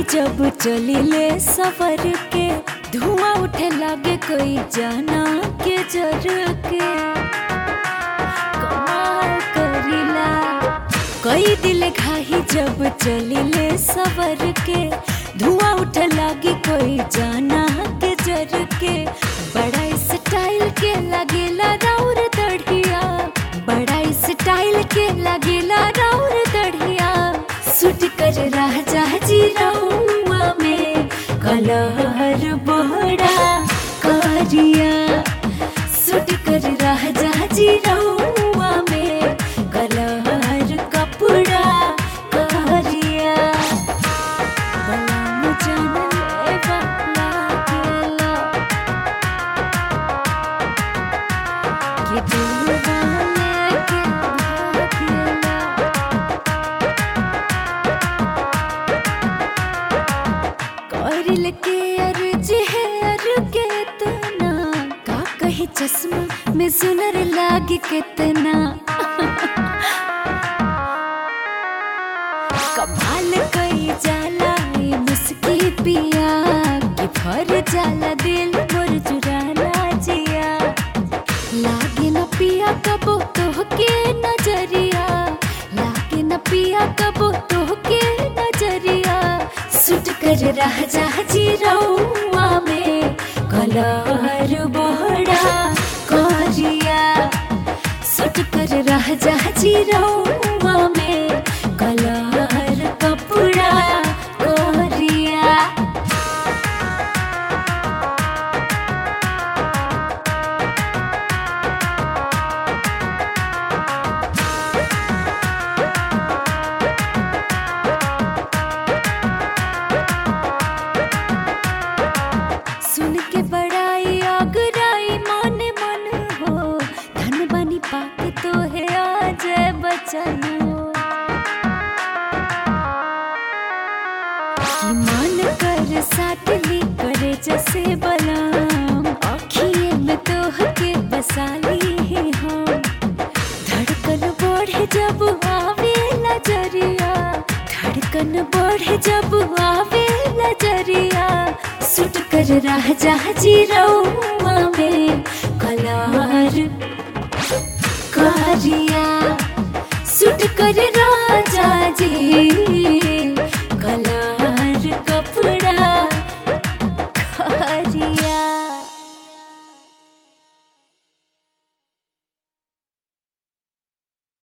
जब चलिले सफर के धुआं उठे लागे कोई जाना के जर के कमाल करिला कई दिल घाही जब चलिले सफर के धुआं उठे लागी कोई जाना के जर के बड़ा स्टाइल के लगेला राउर दढ़िया बड़ा स्टाइल के लगेला राउर दढ़िया सुट कर राजा जी रउआ में कलहर बड़ा करिया सुट कर राजा जी रउआ में कलहर कपड़ा करिया बलम जनले वाला गेला कि दिल वाले के भागेला करिल के अर्ज है अर के तना का कहे चश्मा में सुनर लागे कितना कमाल कई जाला ये मुस्की पिया कि भर जाला दिल मोर चुराना जिया लागे न पिया कबो तोहके नजरिया लागे न पिया कबो तोहके नजरिया सुट कर रह जा जी रउआ में कलहर बड़ा करिया सुट कर रह जा जी रउआ में कलहर कपड़ा करिया सुन के बड़ाई आगराई मन मन हो धन बनी पाके तो है आज बचन हो कि मन कर साटली करे जैसे बलाम आखिए में तो के बसाली ही हम धड़कन बढ़े जब आवे नजरिया धड़कन बढ़े जब आवे नजरिया सुट कर रह जा जी रऊ